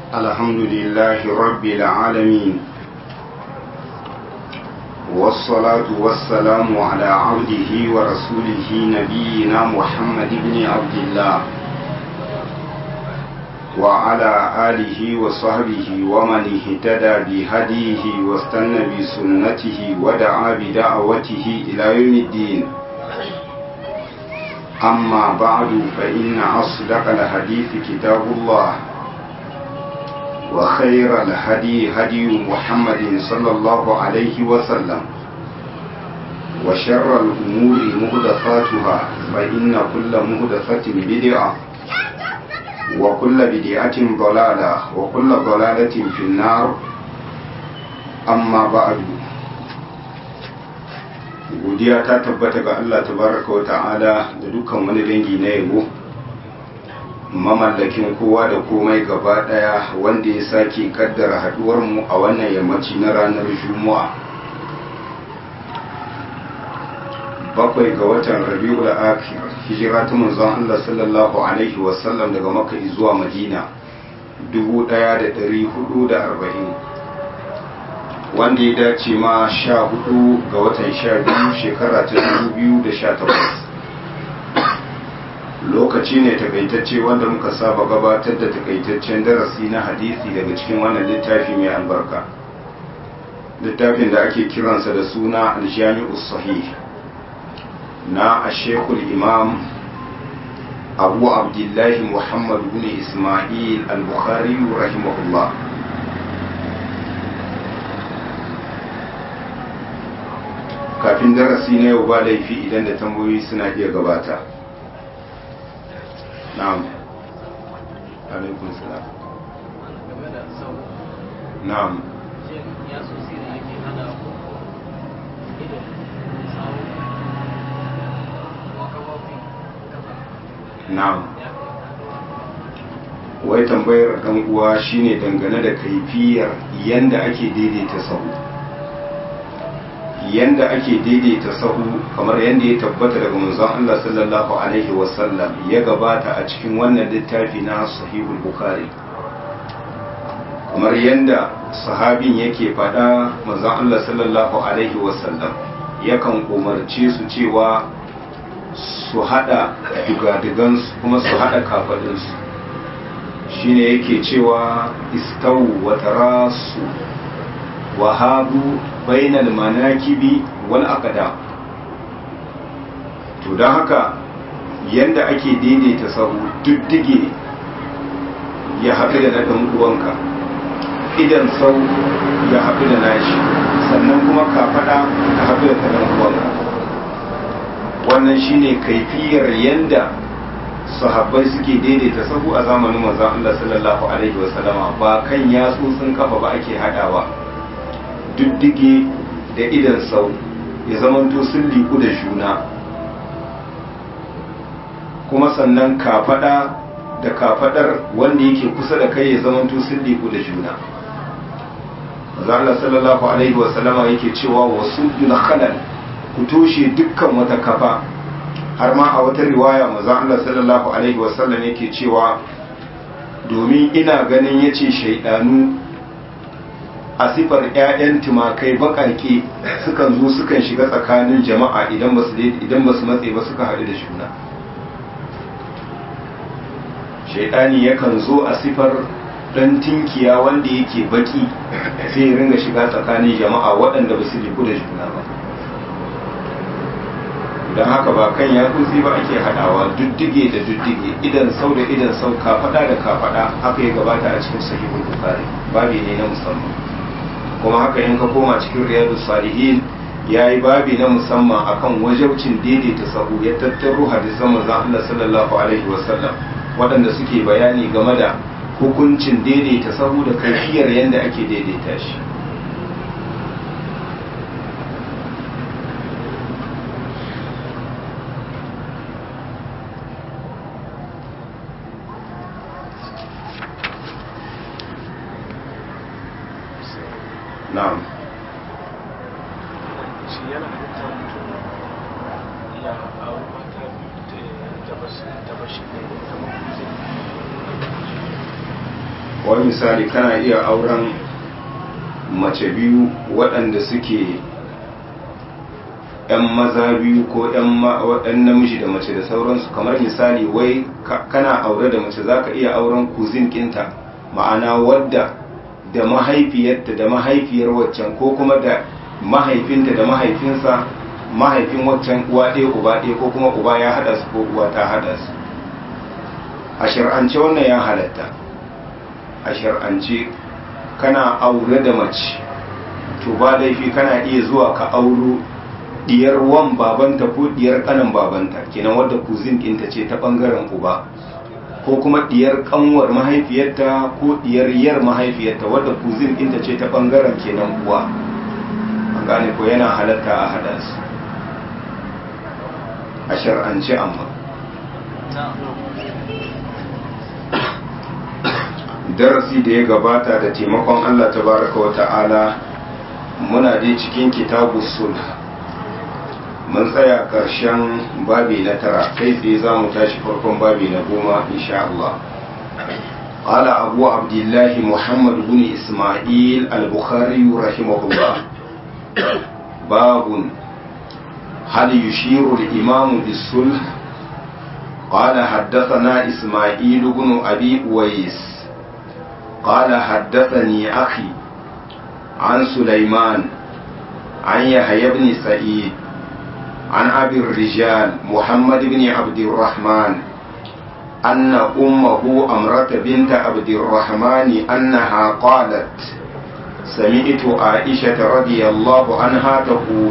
الحمد لله رب العالمين والصلاة والسلام على عبده ورسوله نبينا محمد بن عبد الله وعلى آله وصحبه ومن اهتدى بهديه واستنى بسنته ودعا بدعوته إلى يوم الدين أما بعد فإن أصدق الحديث كتاب الله وخير الهدي هدي محمد صلى الله عليه وسلم وشر الأمور مهدفاتها فإن كل مهدفة بدعة وكل بدعة ضلالة وكل ضلالة في النار أما بعد godiya ta tabbata ga Allah tabaraka wa ta'ala da dukkan wani dangi na yabo mamallakin kowa da komai gaba daya wanda ya sake kaddara haduwar mu a wannan yammaci na ranar juma'a bakwai ga watan rabiul akhir hijira ta manzon Allah sallallahu alaihi wasallam daga makka zuwa madina 1440 wanda ya dace ma sha hudu ga watan sha biyu shekara ta dubu biyu da sha takwas lokaci ne takaitacce wanda muka saba gabatar da takaitaccen darasi na hadisi daga cikin wannan littafi mai albarka littafin da ake kiransa da suna aljami'u sahih na ashekul imam abu abdullahi muhammad bin ismail al-bukhari rahimahullah kafin darasi na yau ba laifi idan da tambayoyi suna iya gabata na'am alaikun salam na'am na'am wai tambayar ɗan uwa shine dangane da kaifiyar yanda ake daidaita sahu yanda ake daidaita sahu kamar yanda ya tabbata daga manzon Allah sallallahu alaihi wasallam ya gabata a cikin wannan littafi na sahihul bukhari kamar yanda sahabin yake faɗa manzon Allah sallallahu alaihi wasallam yakan umarce su cewa su hada dugadigansu kuma su hada kafadinsu shine yake cewa istawu wa tarasu wa hadu bainal manakibi wal aqda to don haka yanda ake daidaita sahu diddige ya haɗu da ɗan uwanka idan sau ya haɗu da nashi sannan kuma kafaɗa ta haɗu da ɗan uwanka wannan shine kaifiyar yanda sahabbai suke daidaita sahu a zamanin manzon Allah sallallahu alaihi wasallama ba kan yatsotsin kafa ba ake haɗawa diddige da idan sau ya zamanto sun liku da juna kuma sannan kafada da kafadar wanda yake kusa da kai ya zamanto sun liku da juna Allah sallallahu alaihi wasallama yake cewa wasu khalal ku toshe dukkan wata kafa har ma a wata riwaya maza Allah sallallahu alaihi wasallam yake cewa domin ina ganin yace shaidanu a sifar 'ya'yan tumakai baƙaƙe sukan zo sukan shiga tsakanin jama'a idan ba su matse ba suka haɗu da juna shaidani yakan zo a sifar ɗan tinkiya wanda yake baƙi sai ya ringa shiga tsakanin jama'a waɗanda ba su liku da juna ba don haka ba kan ya kutsi ba ake haɗawa duddige da duddige idan sau da idan sau kafaɗa da kafaɗa haka ya gabata a cikin sahihul bukhari babi ne na musamman kuma haka in ka koma cikin riyadu salihin ya yi babi na musamman akan wajabcin daidaita sahu ya tattaro hadisan manzon Allah sallallahu alaihi wasallam waɗanda suke bayani game da hukuncin daidaita sahu da kaifiyar yadda ake daidaita shi na'am shi yana halitta mutum ya auri mata biyu da bashi ne da wani misali kana iya auren mace biyu waɗanda suke 'yan maza biyu ko 'yan namiji da mace da sauransu kamar misali wai kana aure da mace za ka iya auren kuzin kinta ma'ana wadda da mahaifiyarta da mahaifiyar waccan ko kuma da mahaifinta da mahaifinsa mahaifin waccan uwa ɗaya uba ɗaya ko kuma uba ya haɗa su ko uwa ta haɗa su a shir'ance wannan ya halatta a shir'ance kana aure da mace to ba laifi kana iya zuwa ka auro diyar wan babanta ko diyar kanan babanta kenan wadda kuzin ɗinta ce ta ɓangaren uba ko kuma diyar kanwar mahaifiyarta ko diyar yar mahaifiyarta wadda kuzin ɗinta ce ta ɓangaren kenan uwa an gane ko yana halatta a hada su a shar'ance amma darasi da ya gabata da taimakon Allah tabaraka wa ta'ala muna dai cikin kitabu sulh mun tsaya ƙarshen babi na tara kai tsaye za mu tashi farkon babi na goma insha Allah قال أبو عبد الله محمد بن إسماعيل البخاري رحمه الله باب هل يشير الإمام بالصلح قال حدثنا إسماعيل بن أبي أويس قال حدثني أخي عن سليمان عن يحيى بن سعيد عن أبي الرجال محمد بن عبد الرحمن أن أمه أمرة بنت عبد الرحمن أنها قالت سمعت عائشة رضي الله عنها تقول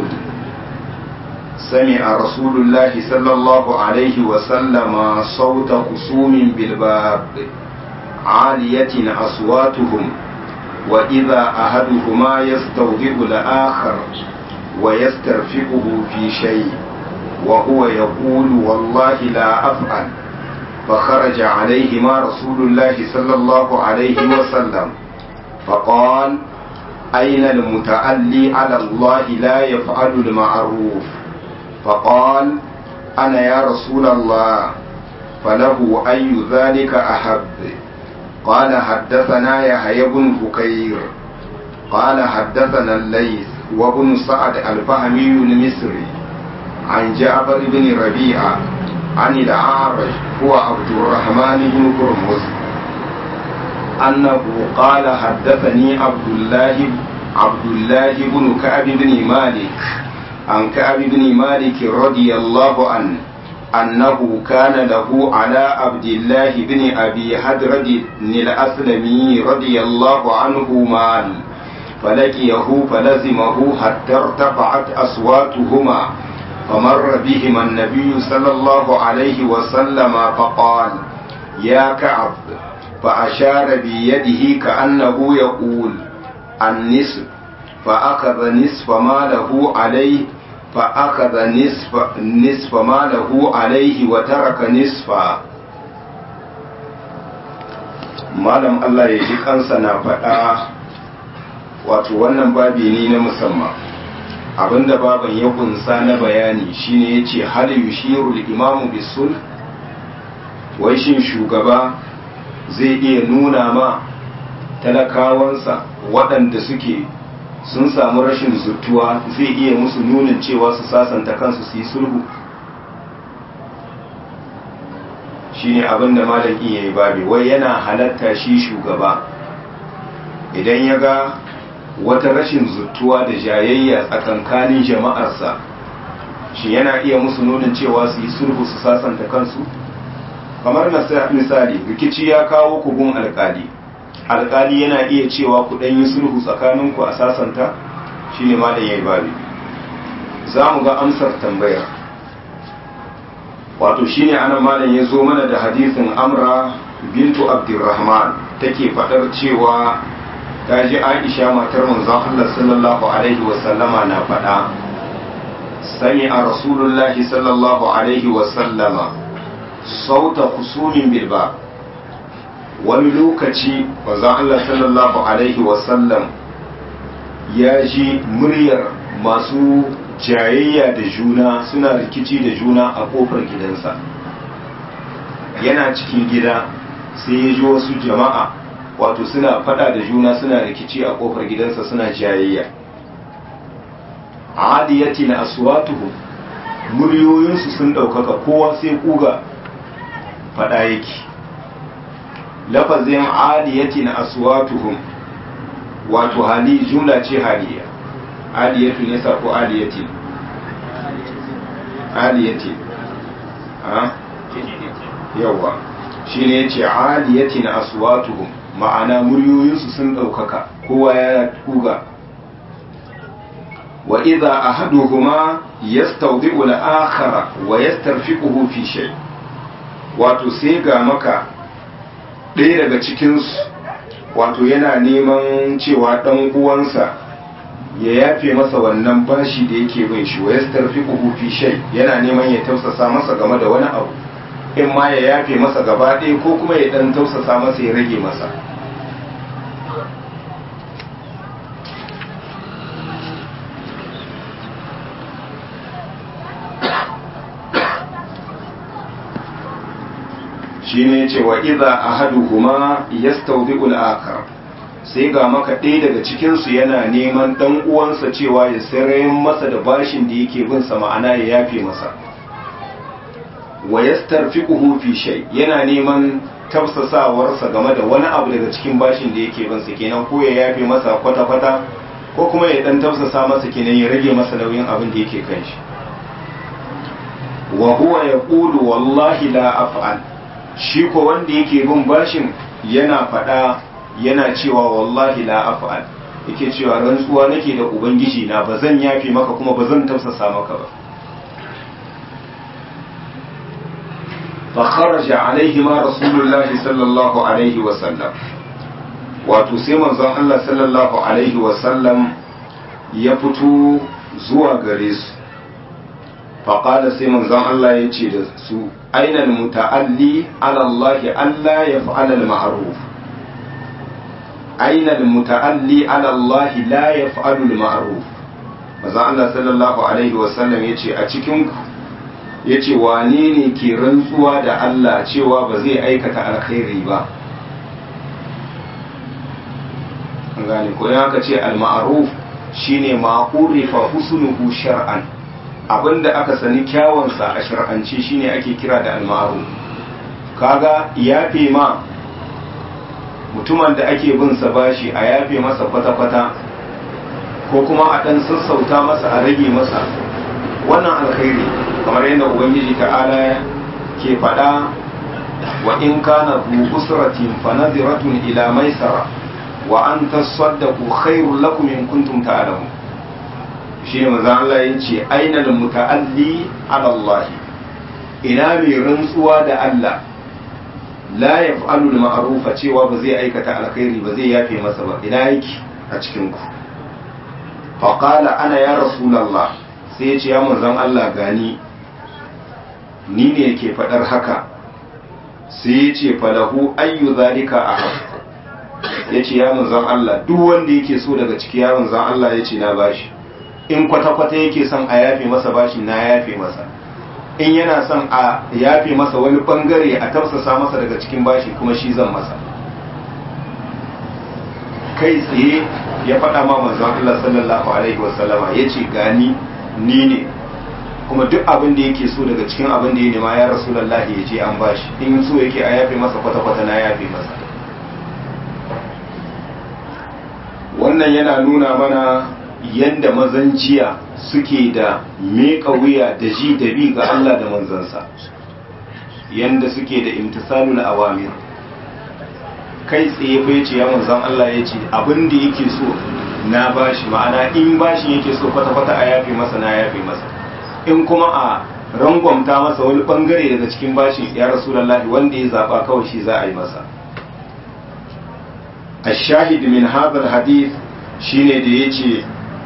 سمع رسول الله صلى الله عليه وسلم صوت خصوم بالباب عالية أصواتهم وإذا أحدهما يستوضئ الآخر ويسترفقه في شيء وهو يقول والله لا أفعل فخرج عليهما رسول الله صلى الله عليه وسلم فقال أين المتألي على الله لا يفعل المعروف فقال أنا يا رسول الله فله أي ذلك أحب قال حدثنا يحيى بن بكير قال حدثنا الليث وابن سعد الفهمي المصري عن جعفر بن ربيعة عن الأعرج هو عبد الرحمن بن هرمز أنه قال حدثني عبد الله عبد الله بن كعب بن مالك عن كعب بن مالك رضي الله عنه أنه كان له على عبد الله بن أبي حدرد الأسلمي رضي الله عنه مال فلقيه فلزمه حتى ارتفعت أصواتهما فمر بهما النبي صلى الله عليه وسلم فقال يا كعب فأشار بيده كأنه يقول النصف فأخذ نصف ما له عليه فأخذ نصف نصف ما له عليه وترك نصفا malam Allah ya ji kansa na faɗa wato wannan babi ne na musamman abinda baban ya kunsa na bayani shine yace hal yushiru al-imamu bisul wai shin shugaba zai iya nuna ma talakawansa waɗanda suke sun samu rashin zutuwa zai iya musu nunin cewa su sasanta kansu su yi sulhu shine abinda malam iya yi babi wai yana halatta shi shugaba idan ya ga wata rashin zutuwa da jayayya tsakankanin jama'arsa shi yana iya musu nunin cewa su yi sulhu su sasanta kansu kamar misali rikici ya kawo kugun alkali alkali yana iya cewa ku ɗan yi sulhu tsakaninku a sasanta shi ne ma da ya yi babi za mu ga amsar tambayar wato shi ne ana malam ya zo mana da hadisin amra bintu abdurrahman take faɗar cewa ta ji aisha matar manzon Allah sallallahu alaihi wasallama na faɗa sami a rasulullahi sallallahu alaihi wasallama sauta kusumin bilba wani lokaci manzon Allah sallallahu alaihi wasallam ya ji muryar masu jayayya da juna suna rikici da juna a kofar gidansa yana cikin gida sai ya ji wasu jama'a wato suna fada da juna suna rikici a kofar gidansa suna jayayya adiyatin aswatuhum muryoyinsu sun ɗaukaka kowa sai kuga fada yake lafazin adiyatin aswatuhum wato hali jumla ce haliya aliyatu ne sako aliyatin aliyatin a yawa shi ne ya ce aliyatin aswatuhum ma'ana muryoyinsu sun ɗaukaka kowa ya kuga wa idza ahaduhuma yastawdi'u al-akhara wa yastarfiquhu fi shay wato sai ga maka ɗaya daga cikin su wato yana neman cewa dan uwansa ya yafe masa wannan bashi da yake bin shi wa yastarfiquhu fi shay yana neman ya tausasa masa game da wani abu in ma ya yafe masa gaba ɗaya ko kuma ya dan tausasa masa ya rage masa shine ce wa idza ahaduhuma yastawdi'ul akhar sai ga maka ɗaya daga cikin su yana neman dan uwansa cewa ya sarayin masa da bashin da yake bin sa ma'ana ya yafe masa wa yastarfiquhu fi shay yana neman tafsasawarsa game da wani abu daga cikin bashin da yake bin sa kenan ko ya yafe masa kwata kwata ko kuma ya dan tafsasa masa kenan ya rage masa nauyin abin da yake kan shi wa huwa yaqulu wallahi la af'al shi ko wanda yake bin bashin yana faɗa yana cewa wallahi la af'al yake cewa rantsuwa nake da ubangiji na ba zan yafi maka kuma ba zan tafsasa maka ba fa kharaja alaihi ma rasulullahi sallallahu alaihi wa sallam wato sai manzon Allah sallallahu alaihi wa sallam ya fito zuwa gare su faƙada sai manzon Allah ya ce da su ainal muta'alli ala Allah Allah ya fa'ala al-ma'ruf ainal muta'alli ala Allah la ya fa'alu al-ma'ruf manzon Allah sallallahu alaihi wasallam ya ce a cikin ku ya ce wane ne ke rantsuwa da Allah cewa ba zai aikata alkhairi ba an gane ko aka ce al-ma'ruf shine ma urifa husnuhu shar'an abinda aka sani kyawunsa a shar'ance shine ake kira da almaru kaga yafe ma mutumin da ake bin sa bashi a yafe masa kwata-kwata ko kuma a dan sassauta masa a rage masa wannan alkhairi kamar yadda ubangiji ta'ala ke faɗa wa in kana bu usratin fa nadiratun ila maisara wa an tasaddaqu khairul lakum in kuntum ta'lamun shi ne maza Allah ya ce ainihin muta'alli ala Allah ina mai rantsuwa da Allah la ya fa'alu da ma'arufa cewa ba zai aikata alkhairi ba zai yafe masa ba ina yake a cikinku faƙala ana ya rasulallah sai ya ce ya manzan Allah gani ni ne ke faɗar haka sai ya ce falahu ayyu zalika a ya ce ya manzan Allah duk wanda yake so daga ciki ya manzan Allah ya ce na bashi in kwata-kwata yake son a yafe masa bashi na yafe masa in yana son a yafe masa wani bangare a tafsasa masa daga cikin bashi kuma shi zan masa kai tsaye ya faɗa ma manzon Allah sallallahu alaihi wasallama ya ce gani ni ne kuma duk abin da yake so daga cikin abin da ya nema ya rasulallahi ya ce an bashi in so yake a yafe masa kwata-kwata na yafe masa wannan yana nuna mana yadda mazan jiya suke da meka wuya da ji da bi ga Allah da manzansa yadda suke da imtisalul awamir kai tsaye bai ce ya manzan Allah ya ce abin da yake so na bashi ma'ana in bashi yake so kwata-kwata a yafe masa na yafe masa in kuma a rangwamta masa wani bangare daga cikin bashi ya rasulallahi wanda ya zaba kawai shi za a yi masa الشاهد من هذا الحديث shine da ya ce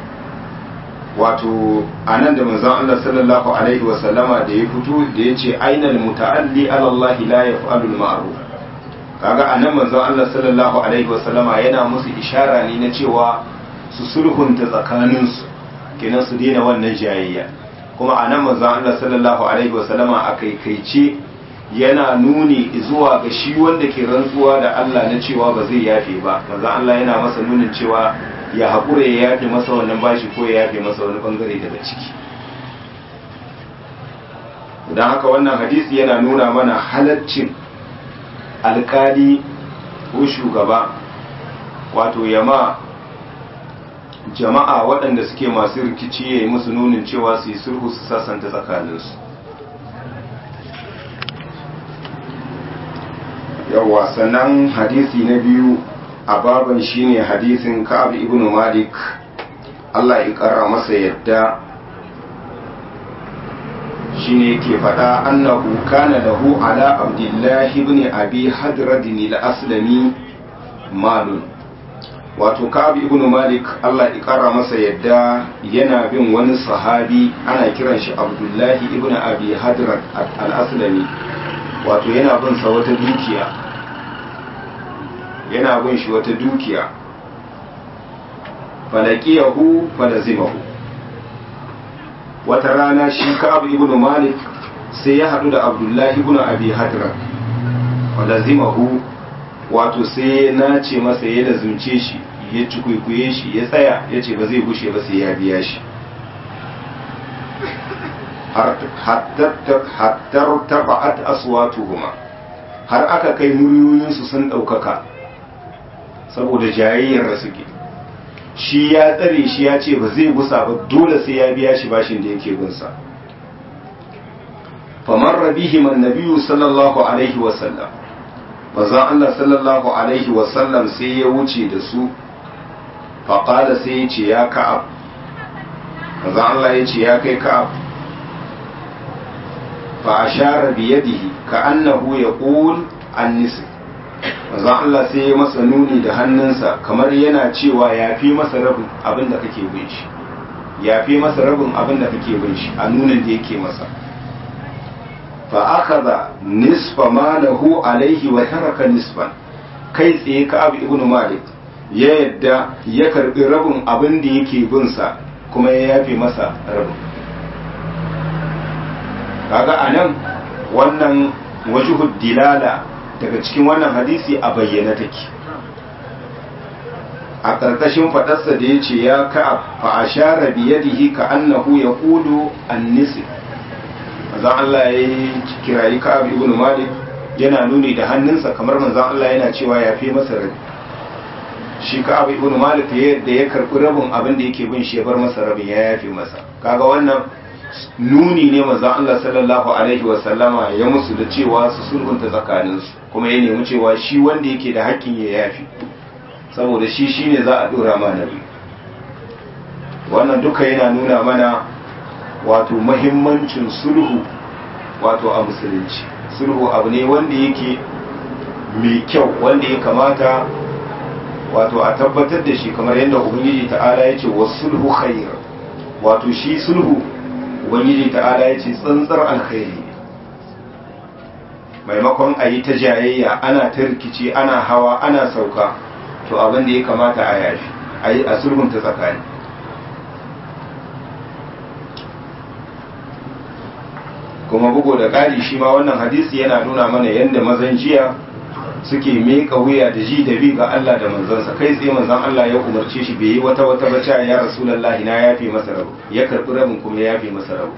wato a nan da manzon Allah sallallahu alaihi wa sallama da ya fito da ya ce ainal muta'alli ala Allah la yaf'alu al-ma'ruf kaga a nan manzon Allah sallallahu alaihi wa sallama yana musu ishara ne na cewa su sulhunta tsakanin su kenan su daina wannan jayayya kuma a nan manzon Allah sallallahu alaihi wa sallama a kaikaice yana nuni zuwa ga shi wanda ke rantsuwa da Allah na cewa ba zai yafe ba manzo Allah yana masa nunin cewa ya haƙura ya yafe masa wannan bashi ko ya yafe masa wani bangare daga ciki don haka wannan hadisi yana nuna mana halaccin alkali ko shugaba wato yama jama'a waɗanda suke masu rikici ya yi musu nunin cewa su yi sulhu su sasanta tsakaninsu yawwa sannan hadisi na biyu a baban shine hadisin ka'ab ibn malik Allah ya ƙara masa yadda shine ke faɗa annahu kana lahu ala abdullahi ibn abi hadradin al-aslami malun wato ka'ab ibn malik Allah ya ƙara masa yadda yana bin wani sahabi ana kiran shi abdullahi ibn abi hadrad al-aslami wato yana bin sa wata dukiya yana bin shi wata dukiya falakiyahu falazimahu wata rana shi ka'ab ibn malik sai ya hadu da abdullahi ibn abi hadra falazimahu wato sai ya nace masa ya lazumce shi ya cikuikuye shi ya tsaya ya ce ba zai gushe ba sai ya biya shi hattar taba'at aswatuhuma har aka kai muryoyinsu sun ɗaukaka saboda jayayyar da suke shi ya tsare shi ya ce ba zai gusa ba dole sai ya biya shi bashin da yake gunsa famar rabihim annabiyu sallallahu alaihi wasallam manzon Allah sallallahu alaihi wasallam sai ya wuce da su faƙada sai ya ce ya ka'ab manzon Allah ya ce ya kai ka'ab fa ashara biyadihi ka annahu yaqul an-nisf manzon Allah sai ya masa nuni da hannunsa kamar yana cewa ya fi masa rabin abin da kake bin shi ya fi masa rabin abin da kake bin shi a nunin da yake masa fa akhadha nisfa malahu alaihi wa taraka nisfan kai tsaye ka abu ibnu malik ya yadda ya karbi rabin abin da yake bin sa kuma ya yafe masa rabin kaga anan wannan wajhud dilala daga cikin wannan hadisi a bayyana take a ƙarƙashin faɗarsa da ya ce ya ka'ab fa ashara bi yadihi ka annahu yaqulu an-nisf manzon Allah ya kirayi ka'ab ibn malik yana nuni da hannunsa kamar manzon Allah yana cewa ya fi masa rabi shi ka'ab ibn malik da ya karɓi rabin abin da yake bin shi ya bar masa rabin ya yafe masa kaga wannan nuni ne manzon Allah sallallahu alaihi wa sallama ya musu da cewa su sulhunta tsakaninsu kuma ya nemi cewa shi wanda yake da hakkin ya yafi saboda shi shine za a dora mana wannan duka yana nuna mana wato mahimmancin sulhu wato a musulunci sulhu abu ne wanda yake mai kyau wanda ya kamata wato a tabbatar da shi kamar yadda ubangiji ta'ala ya ce wa sulhu khair wato shi sulhu ubangiji ta'ala ya ce tsantsar alkhairi maimakon a yi ta jayayya ana ta rikici ana hawa ana sauka to abin da ya kamata a yafi a yi a sulhunta tsakani kuma bugu da ƙari shi ma wannan hadisi yana nuna mana yadda mazan jiya suke meka wuya da ji da bi ga Allah da manzansa kai tsaye manzan Allah ya umarce shi bai yi wata wata baca ya rasulullahi na yafe masa rabu ya karbi rabin kuma ya yafe masa rabu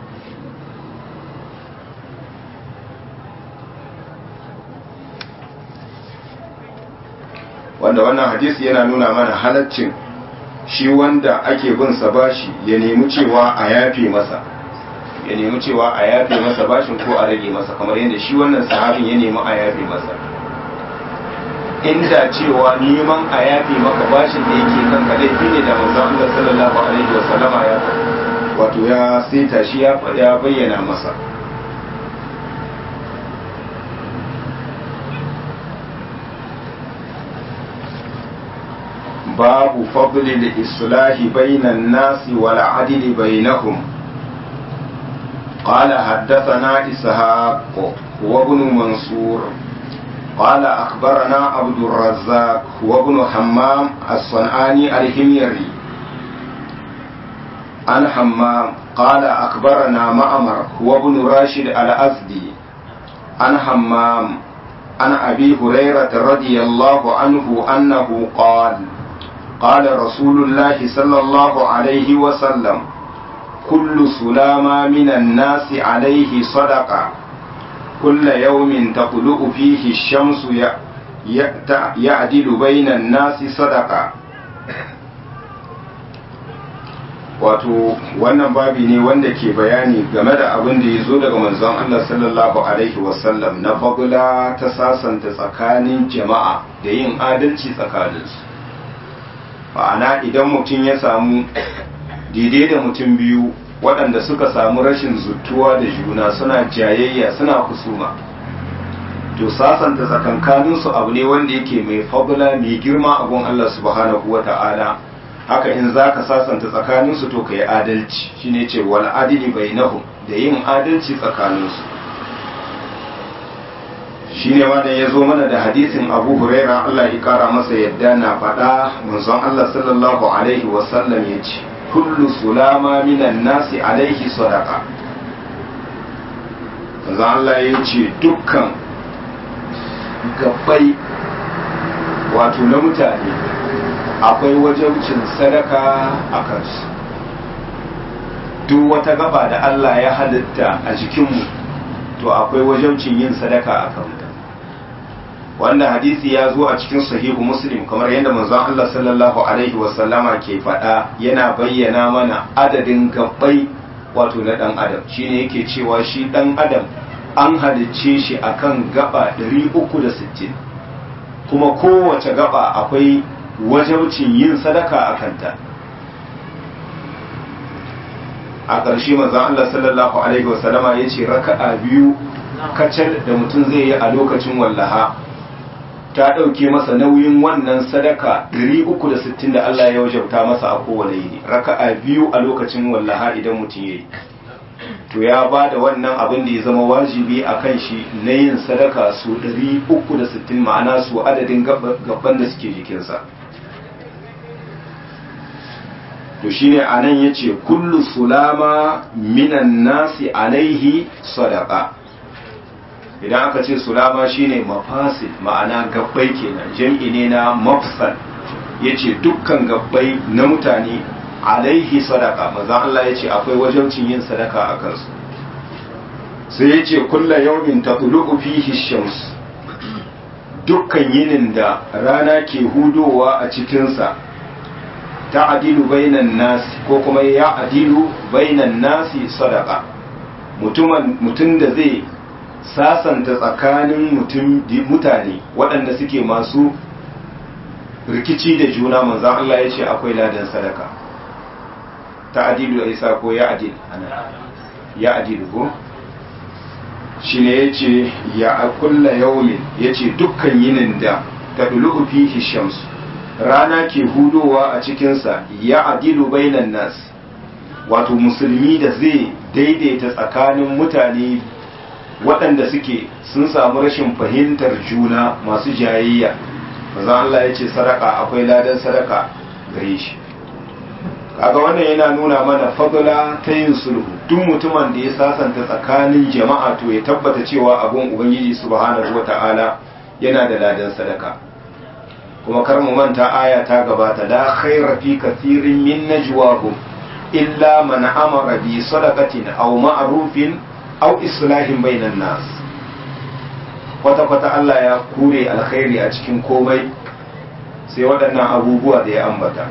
wanda wannan hadisi yana nuna mana halaccin shi wanda ake bin sa bashi ya nemi cewa a yafe masa ya nemi cewa a yafe masa bashin ko a rage masa kamar yadda shi wannan sahabin ya nemi a yafe masa inda cewa neman a yafe maka bashin da yake kan ka laifi ne da manzon Allah sallallahu alaihi wa sallama ya wato ya saita shi ya bayyana masa باب فضل الإصلاح بين الناس والعدل بينهم قال حدثنا إسحاق وابن منصور قال أخبرنا عبد الرزاق وابن حمام الصنعاني الحميري عن حمام قال أخبرنا معمر وابن راشد الأزدي عن همام عن أبي هريرة رضي الله عنه أنه قال قال رسول الله صلى الله عليه وسلم كل سلامة من الناس عليه صدقة كل يوم تطلع فيه الشمس يعدل بين الناس صدقة wato wannan babi ne wanda ke bayani game da abin da ya zo daga manzon Allah sallallahu alaihi wasallam na fagula ta sasanta tsakanin jama'a da yin adalci tsakaninsu ma'ana idan mutum ya samu daidai da mutum biyu waɗanda suka samu rashin zutuwa da juna suna jayayya suna kusuma to sasanta tsakankaninsu abu ne wanda yake mai fagula mai girma a gun Allah subhanahu wa ta'ala haka in za ka sasanta tsakaninsu to ka yi adalci shi ne ce wal adili bai nahu da yin adalci tsakaninsu shi ne wanda ya zo mana da hadisin abu huraira Allah ya kara masa yadda na faɗa manzon Allah sallallahu alaihi wasallam ya ce kullu sulama minan nasi alaihi sadaka manzon Allah ya ce dukkan gabbai wato na mutane akwai wajabcin sadaka a kansu duk wata gaba da Allah ya halitta a jikinmu to akwai wajabcin yin sadaka a kanta wanda hadisi ya zo a cikin sahihu muslim kamar yadda manzon Allah sallallahu alaihi wasallama ke faɗa yana bayyana mana adadin gabbai wato na ɗan adam shine yake cewa shi ɗan adam an halicce shi akan gaba 360 kuma kowace gaba akwai wajabcin yin sadaka a kanta a ƙarshe manzon Allah sallallahu alaihi wasallama ya ce raka'a biyu kacal da mutum zai yi a lokacin wallaha ta ɗauke masa nauyin wannan sadaka 360 da Allah ya wajabta masa a kowane yini raka'a biyu a lokacin wallaha idan mutum ya yi to ya ba da wannan abin da ya zama wajibi a kan shi na yin sadaka su 360 ma'ana su adadin gaban da suke jikinsa to shine anan yace kullu sulama minan nasi alaihi sadaqa idan aka ce sulama shine mafasid ma'ana gabbai kenan jam'i ne na mafsal yace dukkan gabbai na mutane alaihi sadaka manzon Allah yace akwai wajibcin yin sadaka a kansu sai yace kullu yawmin tatlu'u fihi shams dukkan yinin da rana ke hudowa a cikinsa ta adilu bainan nasi ko kuma ya adilu bainan nasi sadaka mutum da zai sasanta tsakanin mutane waɗanda suke masu rikici da juna manzan Allah ya ce akwai ladan sadaka ta adilu a isa ko ya adilu ya adilu ko shi ne ya ce ya kulla yaumin ya ce dukkan yinin da ta dulu fihi shamsu rana ke hudowa a cikinsa ya adilu bainan nas wato musulmi da zai daidaita tsakanin mutane waɗanda suke sun samu rashin fahimtar juna masu jayayya mazan Allah ya ce sadaka akwai ladan sadaka gare shi kaga wannan yana nuna mana fadula ta yin sulhu duk mutumin da ya sasanta tsakanin jama'a to ya tabbata cewa abun ubangiji subhanahu wata'ala yana da ladan sadaka kuma kar mu manta aya ta gabata la khaira fi kathirin min najwahum illa man amara bi sadaqatin aw ma'rufin aw islahin bainan nas kwata kwata Allah ya kure alkhairi a cikin komai sai waɗannan abubuwa da ya ambata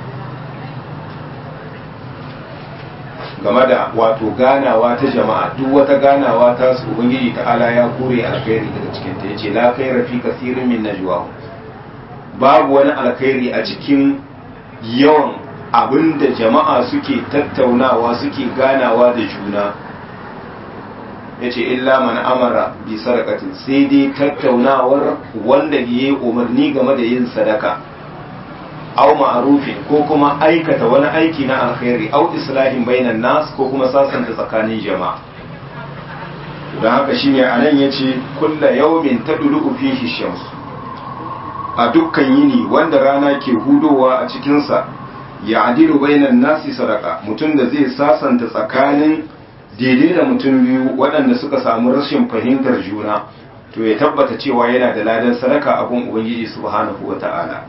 game da wato ganawa ta jama'a duk wata ganawa ta su ubangiji ta'ala ya kure alkhairi daga cikin ta yace la khaira fi kathirin min najwahum babu wani alkhairi a cikin yawan abin da jama'a suke tattaunawa suke ganawa da juna ya ce illa man amara bi sadakatin sai dai tattaunawar wanda ya yi umarni game da yin sadaka au ma'arufin ko kuma aikata wani aiki na alkhairi au islahin bainan nas ko kuma sasanta tsakanin jama'a don haka shine anan yace kulla yawmin tadlu fihi shams a dukkan yini wanda rana ke hudowa a cikinsa ya adilu bainan nasi sadaka mutum da zai sasanta tsakanin daidai da mutum biyu waɗanda suka samu rashin fahimtar juna to ya tabbata cewa yana da ladan sadaka abun ubangiji subhanahu wata'ala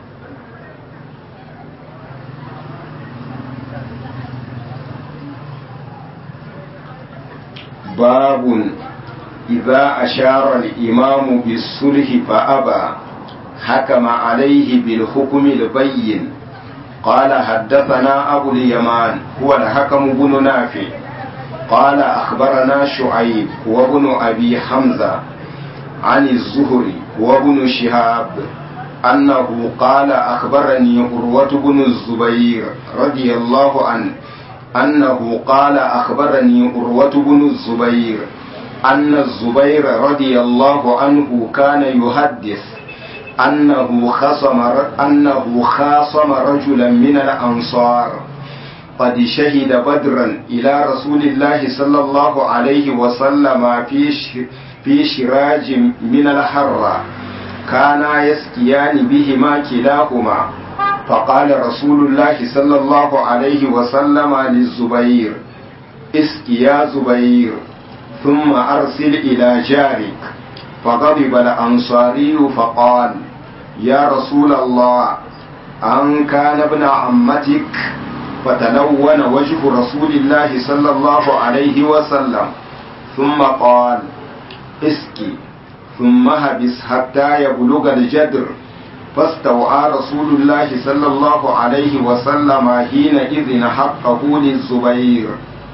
babun idza ashara al-imam bis-sulh fa aba hakama alayhi bil hukm al-bayyin قال حدثنا أبو اليمان هو الحكم بن نافع قال أخبرنا شعيب وابن أبي حمزة عن الزهري وابن شهاب أنه قال أخبرني عروة بن الزبير رضي الله عنه أنه قال أخبرني عروة بن الزبير أن الزبير رضي الله عنه كان يحدث أنه خصم أنه خاصم رجلا من الأنصار قد شهد بدرا إلى رسول الله صلى الله عليه وسلم في في شراج من الحرة كانا يسقيان بهما كلاهما فقال رسول الله صلى الله عليه وسلم للزبير اسق يا زبير ثم أرسل إلى جارك فغضب الأنصاري فقال يا رسول الله أن كان ابن عمتك فتلون وجه رسول الله صلى الله عليه وسلم ثم قال اسقي ثم هبس حتى يبلغ الجدر فاستوعى رسول الله صلى الله عليه وسلم حينئذ حقه للزبير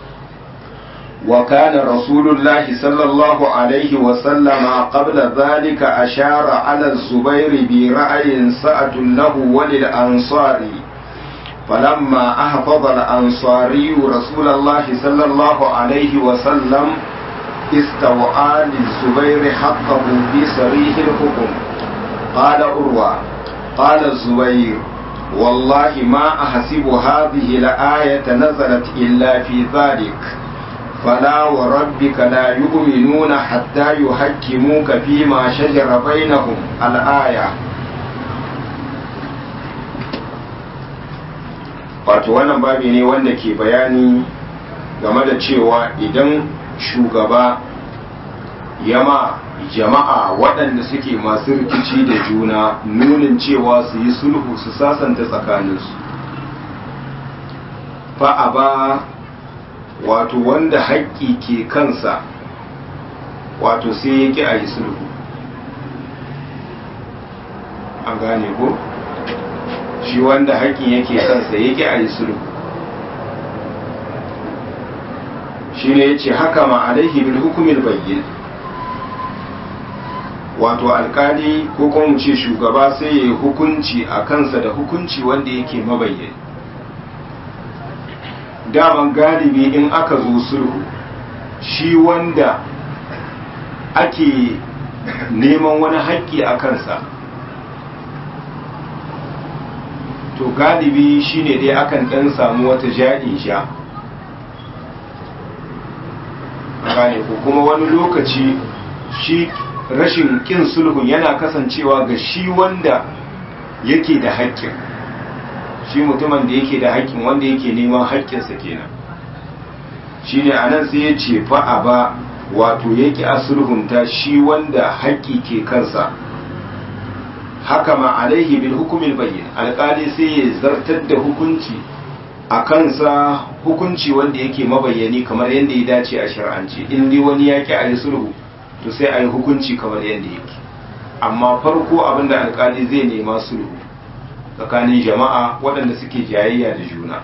وكان رسول الله صلى الله عليه وسلم قبل ذلك أشار على الزبير برأي سأة له وللأنصار فلما أحفظ الأنصاري رسول الله صلى الله عليه وسلم استوعى للزبير حقه في صريح الحكم قال أروى قال الزبير والله ما أحسب هذه الآية نزلت إلا في ذلك فلا وربك لا يؤمنون حتى يحكموك فيما شجر بينهم الآية wato wannan babi ne wanda ke bayani game da cewa idan shugaba yama jama'a waɗanda suke masu rikici da juna nunin cewa su yi sulhu su sasanta tsakaninsu fa'a ba wato wanda haƙƙi ke kansa wato sai ya ƙi a yi sulhu an gane ko shi wanda haƙƙin yake kansa ya ƙi a yi sulhu shi ne ya ce haka ma alaihi bil hukumin bayyin wato alkali ko kuma mu ce shugaba sai ya yi hukunci a kansa da hukunci wanda yake mabayyani daman galibi in aka zo sulhu shi wanda ake neman wani haƙƙi a kansa to galibi shine dai akan ɗan samu wata ja'in sha gane ko kuma wani lokaci shi rashin ƙin sulhun yana kasancewa ga shi wanda yake da haƙƙin shi mutumin da yake da haƙƙin wanda yake neman haƙƙinsa kenan shine anan sai ya ce fa'a ba wato yake a sulhunta shi wanda haƙƙi ke kansa haka ma alaihi bil hukumin bayyin alƙali sai ya zartar da hukunci a kansa hukunci wanda yake mabayyani kamar yadda ya dace a shar'anci in dai wani yaƙi a yi sulhu to sai a yi hukunci kamar yadda yake amma farko abinda alƙali zai nema sulhu tsakanin jama'a waɗanda suke jayayya da juna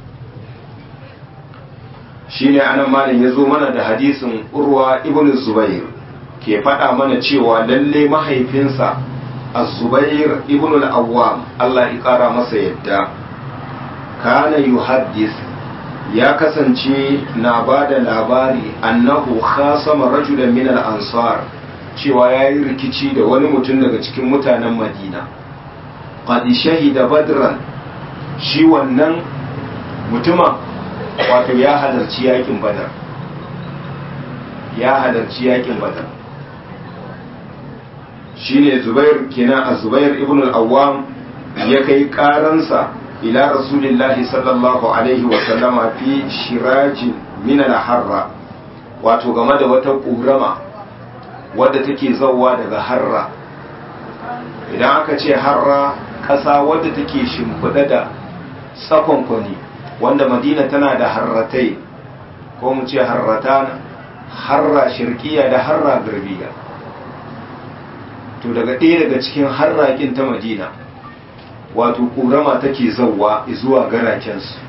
shine anan malam ya zo mana da hadisin urwa ibn zubair ke faɗa mana cewa lalle mahaifinsa az-zubair ibn al-awwam Allah ya ƙara masa yadda kana yuhaddis ya kasance na ba da labari annahu khasama rajulan min al-ansar cewa yayi rikici da wani mutum daga cikin mutanen madina qad shahida badran shi wannan mutuma wato ya halarci yakin badar ya halarci yakin badar shine zubair kenan a zubair ibn al-awwam ya kai karansa ila rasulillahi sallallahu alaihi wa sallama fi shirajin min al-harra wato game da wata ƙurama wadda take zauwa daga harra idan aka ce harra ƙasa wadda take shimfiɗa da tsakonkwani wanda madina tana da harratai ko mu ce harrata harra shirkiya da harra garbiya to daga ɗaya daga cikin harrakin ta madina wato ƙurama take zauwa zuwa garakensu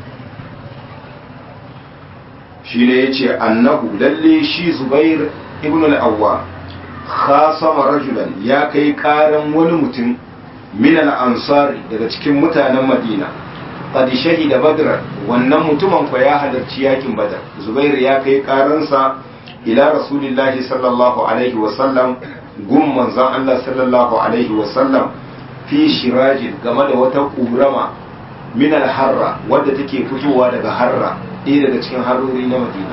shi ne ya ce annahu lalle shi zubair ibn al'awwa khasama rajulan ya kai karan wani mutum min al-ansari daga cikin mutanen madina qad shahida badr wannan mutumin fa ya halarci yakin badar zubair ya kai karansa ila rasulillahi sallallahu alaihi wa sallam gun manzon Allah sallallahu alaihi wa sallam fi shirajin game da wata kurama min al-harra wadda take fitowa daga harra ɗaya daga cikin harori na madina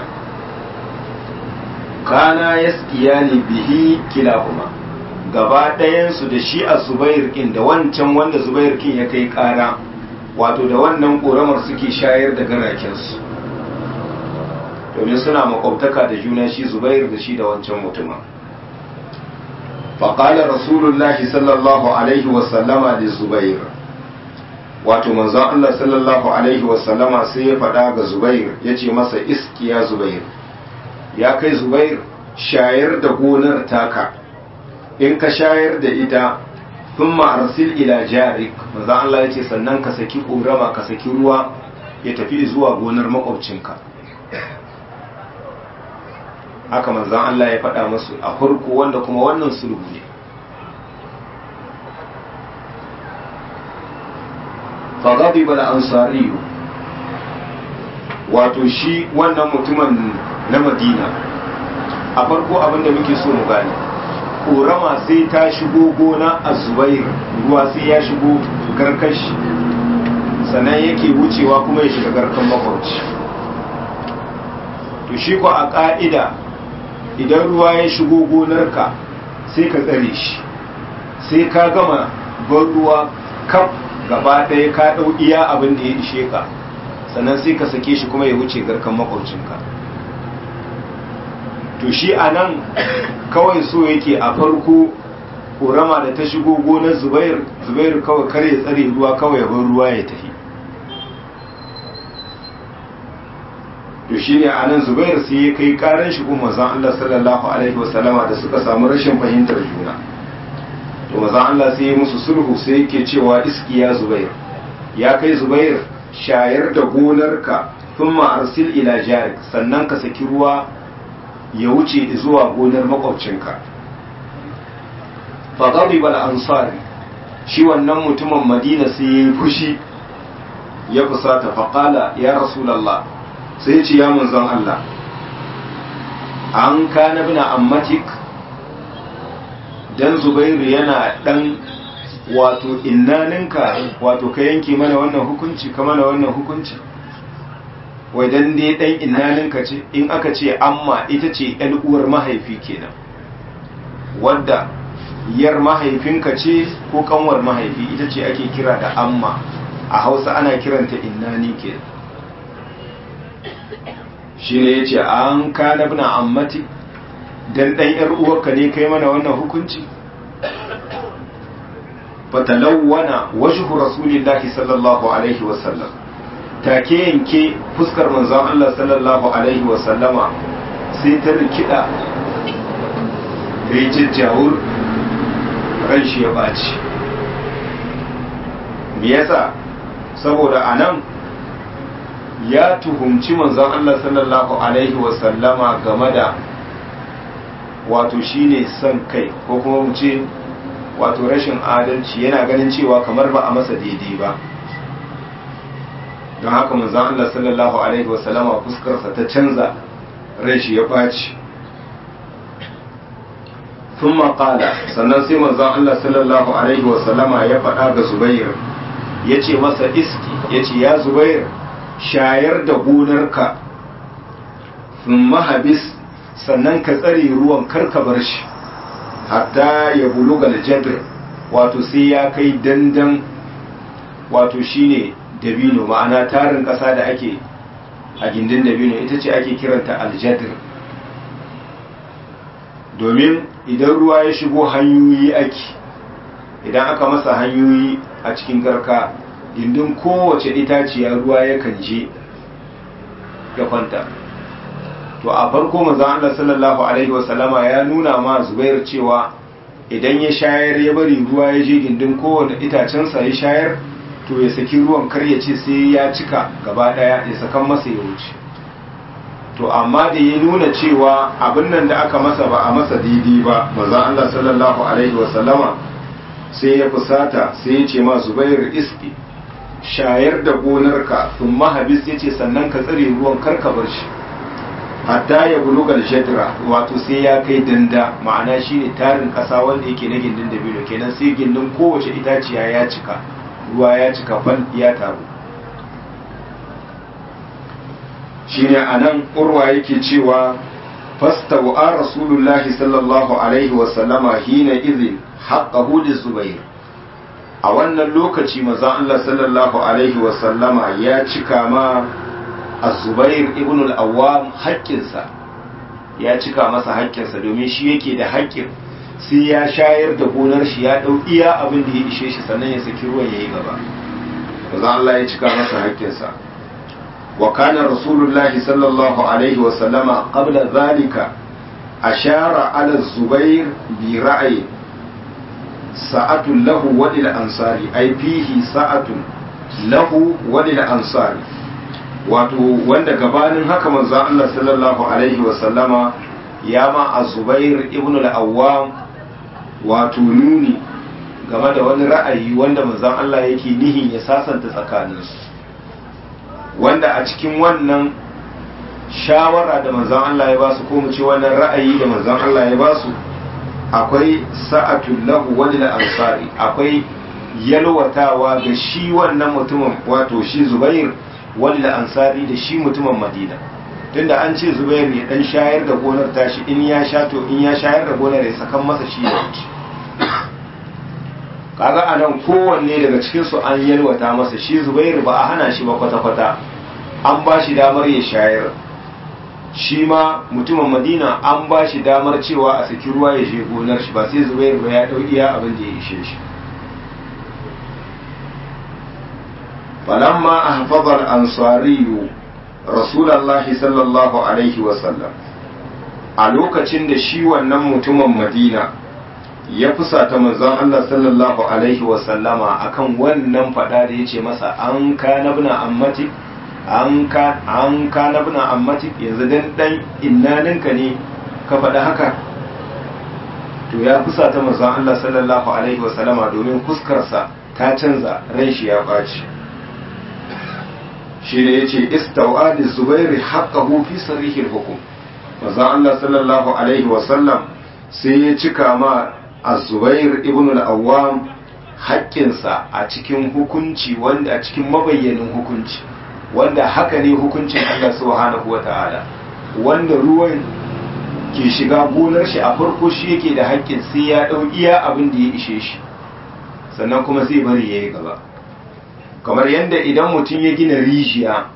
kana ya ne bihi kilahuma gaba ɗayansu da shi a zubair kin da wancan wanda zubair kin ya kai ƙara wato da wannan ƙoramar suke shayar da garakensu domin suna makwabtaka da juna shi zubair da shi da wancan mutumin faƙalar rasulullahi sallallahu alaihi wasallama da zubair wato manzon Allah sallallahu alaihi wasallama sai ya faɗa ga Zubair ya ce masa iskiya Zubair ya kai Zubair shayar da gonar taka in ka shayar da ita sun arsil ila jarik manzon Allah ya ce sannan ka saki ƙorama ka saki ruwa ya tafi zuwa gonar makwabcinka haka manzon Allah ya faɗa masu a farko wanda kuma wannan sulhu ne فغضب الأنصاري wato shi wannan mutumin na madina a farko abinda muke so mu gane ƙorama sai ta shigo gona a zubair ruwa sai ya shigo garkashi sannan yake wucewa kuma ya shiga garkan makwauci to shi ko a ƙa'ida idan ruwa ya shigo gonarka sai ka tsare shi sai ka gama ban ruwa kaf gaba ɗaya ka ɗau iya abin da ya ishe ka sannan sai ka sake shi kuma ya wuce garkan makwabcinka to shi a nan kawai so yake a farko ƙorama da ta shigo gonar zubair zubair kawai kare ya tsare ruwa kawai ya bar ruwa ya tafi to shi ne a nan zubair sai ya kai karan shigo mazan allah sallallahu alaihi wasallama da suka samu rashin fahimtar juna to maza Allah sai ya musu sulhu sai yake cewa iski ya zubair ya kai zubair shayar da gonarka thumma arsil ila jarik sannan ka saki ruwa ya wuce zuwa gonar makwabcinka fa ghadiba al-ansari shi wannan mutumin madina sai ya yi fushi ya fusata fa qala ya rasulullah sai ya ce ya manzon Allah an kana bina ammatik dan zubairu yana dan wato innaninka wato ka yanke mana wannan hukunci ka mana wannan hukunci wai dan dai dan innaninka ce in aka ce amma ita ce yan uwar mahaifi kenan wadda yar mahaifinka ce ko kanwar mahaifi ita ce ake kira da amma a hausa ana kiranta innani ke shi ne ya ce an kana bina ammati dan dan yar uwarka ne kai mana wannan hukunci fatalawwana wajhu rasulillahi sallallahu alaihi wasallam take yanke fuskar manzon Allah sallallahu alaihi wasallama sai ta rikida bai jajjawur ran shi ya baci me yasa saboda anan ya tuhumci manzon Allah sallallahu alaihi wasallama game da wato shine son kai ko kuma mu ce wato rashin adalci yana ganin cewa kamar ba a masa daidai ba don haka manzon Allah sallallahu alaihi wasallama fuskarsa ta canza ran shi ya ɓaci ثم قال sannan sai manzon Allah sallallahu alaihi wasallama ya faɗa ga Zubair ya ce masa iski ya ce ya Zubair shayar da gonarka sun mahabis sannan ka tsare ruwan karka bar shi hatta ya buluga aljadr wato sai ya kai dandan wato shine dabino ma'ana tarin ƙasa da ake a gindin dabino ita ce ake kiranta aljadir domin idan ruwa ya shigo hanyoyi ake idan aka masa hanyoyi a cikin garka gindin kowace itaciya ruwa yakan je ya kwanta to a farko manzon Allah sallallahu alaihi wasallama ya nuna ma Zubair cewa idan ya shayar ya bari ruwa ya je gindin kowane itacensa ya shayar to ya saki ruwan kar ya ce sai ya cika gaba daya ya sakan masa ya wuce to amma da ya nuna cewa abin nan da aka masa ba a masa daidai ba manzon Allah sallallahu alaihi wasallama sai ya fusata sai ya ce ma Zubair iski shayar da gonarka sun mahabis ya ce sannan ka tsare ruwan karka bar shi hatta ya bulugar shadra wato sai ya kai danda ma'ana shine tarin kasa wanda yake na gindin dabino kenan sai gindin kowace itaciya ya cika ruwa ya cika fal ya taru shine anan urwa yake cewa fastawa rasulullahi sallallahu alaihi wa sallama hina idhin haqqahu lizubair a wannan lokaci manzon Allah sallallahu alaihi wa sallama ya cika ma azubair ibn al-awwam haƙƙinsa ya cika masa haƙƙinsa domin shi yake da haƙƙin sai ya shayar da gonar shi ya ɗau iya abin da ya ishe shi sannan ya saki ruwan ya yi gaba manzon Allah ya cika masa haƙƙinsa wa kana rasulullahi sallallahu alaihi wa sallama qabla zalika ashara ala zubair bi ra'ayi sa'atun lahu wa lil ansari ai fihi sa'atun lahu wa lil ansari wato wanda gabanin haka manzo Allah sallallahu alaihi wa sallama ya ma azubair ibn al-awwam wato nuni game da wani ra'ayi wanda manzon Allah yake nihin ya sasanta tsakaninsu wanda a cikin wannan shawara da manzon Allah ya basu ko mu ce wannan ra'ayi da manzon Allah ya basu akwai sa'atul lahu walil ansari akwai yalwatawa ga shi wannan mutumin wato shi Zubair walil ansari da shi mutumin Madina tunda an ce Zubair ne dan shayar da gonar tashi in ya sha to in ya shayar da gonar ya sakan masa shi ya wuce kaga anan kowanne daga cikin su an yalwata masa shi Zubair ba a hana shi ba kwata-kwata an ba shi damar ya shayar shi ma mutumin madina an ba shi damar cewa a saki ruwa ya je gonar shi ba sai zubair ba ya dau iya abin da ya ishe shi falamma ahfaza al-ansariyu rasulullahi sallallahu alaihi wa sallam a lokacin da shi wannan mutumin madina ya fusata manzon Allah sallallahu alaihi wa sallama akan wannan fada da yace masa an kana bina ammati an ka an kana bina ammati yanzu dan dan innaninka ne ka faɗa haka to ya fusata manzon Allah sallallahu alaihi wa sallama domin fuskarsa ta canza ran shi ya ɓaci shi ne yace istawa li zubairi haqqahu fi sarihil hukum manzon Allah sallallahu alaihi wa sallam sai ya cika ma az-zubair ibn al-awwam haƙƙinsa a cikin hukunci wanda a cikin mabayyanin hukunci wanda haka ne hukuncin Allah subhanahu wata'ala wanda ruwan ke shiga gonar shi a farko shi yake da haƙƙin sai ya ɗau iya abin da ya ishe shi sannan kuma zai bari ya yi gaba kamar yadda idan mutum ya gina rijiya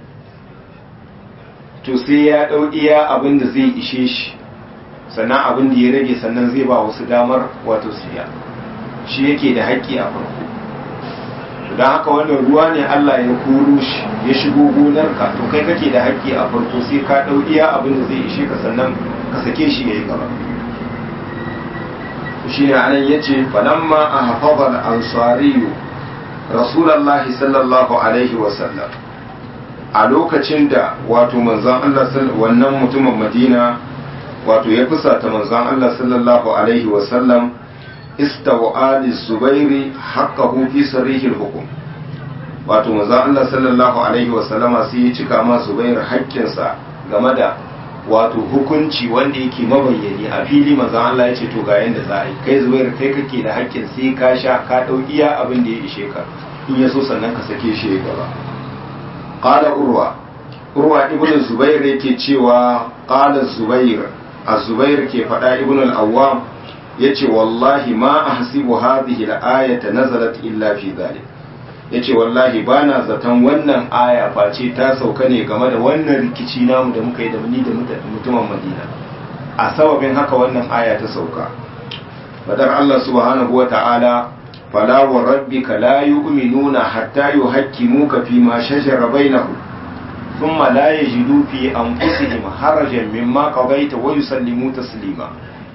to sai ya ɗau iya abin da zai ishe shi sannan abin da ya rage sannan zai ba wasu damar wato siya shi yake da haƙƙi a farko don haka wannan ruwa ne Allah ya koro shi ya shigo gonarka to kai kake da haƙƙi a farko sai ka ɗau iya abin da zai ishe ka sannan ka sake shi ya yi gaba shi ne anan ya ce falamma a hafazar ansariyu rasulallah sallallahu alaihi wasallam a lokacin da wato manzan Allah wannan mutumin madina wato ya fusata manzan Allah sallallahu alaihi wasallam istawa ali zubairi haqqahu fi sarihil hukum wato manzon Allah sallallahu alaihi wa sallama sai ya cika ma zubair haƙƙinsa game da wato hukunci wanda yake mabayyani a fili manzon Allah ya ce to ga yanda za a yi kai zubair kai kake da haƙƙin sai ka sha ka dau iya abin da ya ishe ka in ya so sannan ka sake shi ya gaba qala urwa urwa ibn zubair yake cewa qala zubair az-zubair ke faɗa ibn al-awwam yace wallahi ma ahsibu hadhihi al-ayata nazalat illa fi dhalik ya ce wallahi ba na zaton wannan aya face ta sauka ne game da wannan rikici namu da muka yi da ni da mutumin madina a sababin haka wannan aya ta sauka fadar Allah subhanahu wa ta'ala fala wa rabbika la yu'minuna hatta yuhaqqimuka fi ma shajara bainahum thumma la yajidu fi anfusihim harajan mimma qadaita wa yusallimu taslima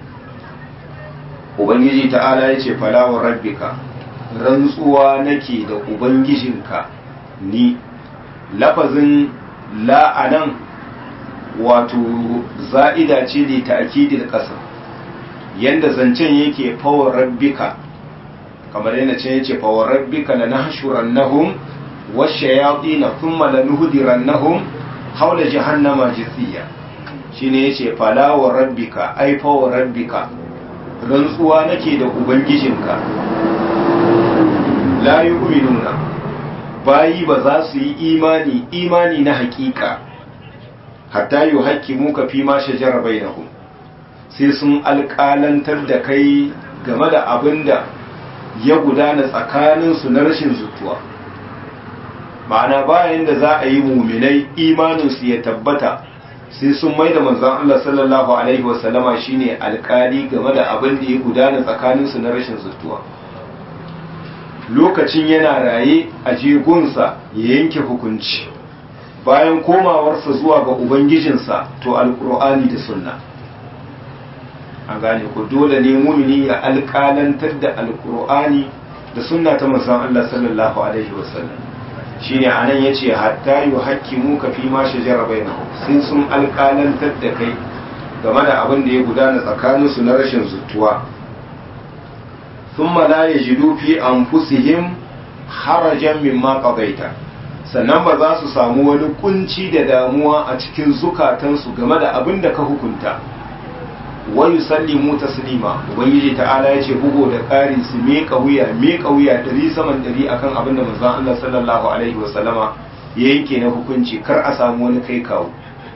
ubangiji ta'ala yace fala wa rabbika rantsuwa nake da ubangijinka ni lafazin la'anan wato za'ida ce ne ta'kidil qasam yanda zancen yake fawar rabbika kamar yana ce yace fawar rabbika lanahshurannahum washayatin thumma lanuhdirannahum hawla jahannama jithiya shine yace fala wa rabbika ai fawar rabbika rantsuwa nake da ubangijinka la yu'minuna bayi ba za su yi imani imani na hakika hatta yuhaqqimuka fi ma shajara bainahum sai sun alƙalantar da kai game da abin da ya gudana tsakaninsu na rashin zutuwa ma'ana bayan da za a yi muminai imaninsu ya tabbata sai sun mai da manzan Allah sallallahu Alaihi wasallama shine alƙali game da abin da ya gudana tsakaninsu na rashin zutuwa lokacin yana raye a jegunsa ya yanke hukunci bayan komawarsa zuwa ga ubangijinsa to alƙur'ani da sunna an gane ku dole ne mumini ya alƙalantar da alƙur'ani da sunna ta manzon Allah sallallahu alaihi wasallam shine anan yace hatta yuhaqqimu ka fi ma shajara bainahum sai sun alƙalantar da kai game da abin da ya gudana tsakanin su na rashin zutuwa thumma la yajidu fi anfusihim harajan mimma qadaita sannan ba za su samu wani kunci da damuwa a cikin zukatansu game da abin da ka hukunta wa yusallimu taslima ubangiji ta'ala yace bugo da ƙari su meka wuya meka wuya dari saman dari akan abin da manzon Allah sallallahu alaihi wa sallama ya yanke na hukunci kar a samu wani kai kawo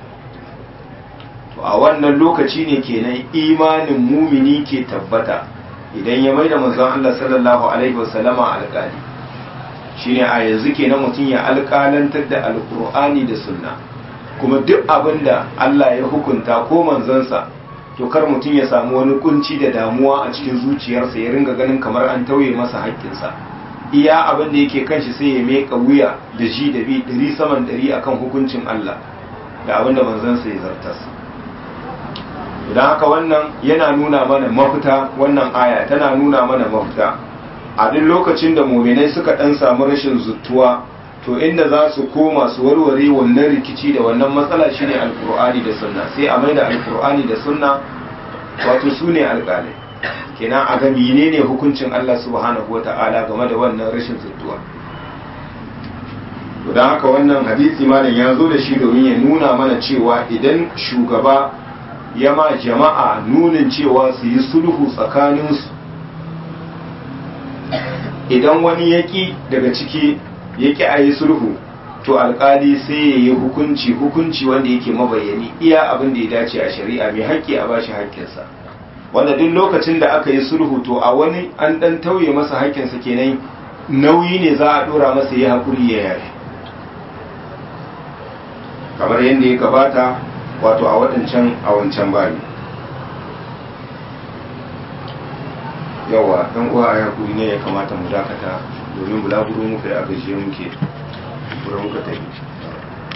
to a wannan lokaci ne kenan imanin mumini ke tabbata idan ya maida manzon Allah sallallahu alaihi wa sallama alƙali shine a yanzu kenan mutum ya alƙalantar da alƙur'ani da sunna kuma duk abin da Allah ya hukunta ko manzansa to kar mutum ya samu wani kunci da damuwa a cikin zuciyarsa ya ringa ganin kamar an tauye masa haƙƙinsa iya abin da yake kanshi sai ya meka wuya da ji da bi ɗari saman ɗari akan hukuncin Allah da abin da manzansa ya zartas idan haka wannan yana nuna mana mafita wannan aya tana nuna mana mafita a duk lokacin da muminai suka ɗan samu rashin zuttuwa to inda za su koma su warware wannan rikici da wannan matsala shine alkur'ani da sunna sai a maida alkur'ani da sunna wato su ne alƙalai kenan a ga menene hukuncin Allah subhanahu wata'ala game da wannan rashin zuttuwa to dan haka wannan hadisi malam ya zo da shi domin ya nuna mana cewa idan shugaba ya ma jama'a nunin cewa su yi sulhu tsakaninsu idan wani yaƙi daga ciki yake a yi sulhu to alkali sai ya yi hukunci hukunci wanda yake mabayani iya abin da ya dace a shari'a mai haƙƙi a bashi haƙƙinsa wanda duk lokacin da aka yi sulhu to a wani an ɗan tauye masa haƙƙinsa kenan nauyi ne za a ɗora masa ya haƙuri ya yafi kamar yadda ya gabata wato a waɗancan a wancan bari yawa ɗan uwa a haƙuri ne ya kamata mu dakata domin bulaguro muka yi a gajiye muke wurin muka tafi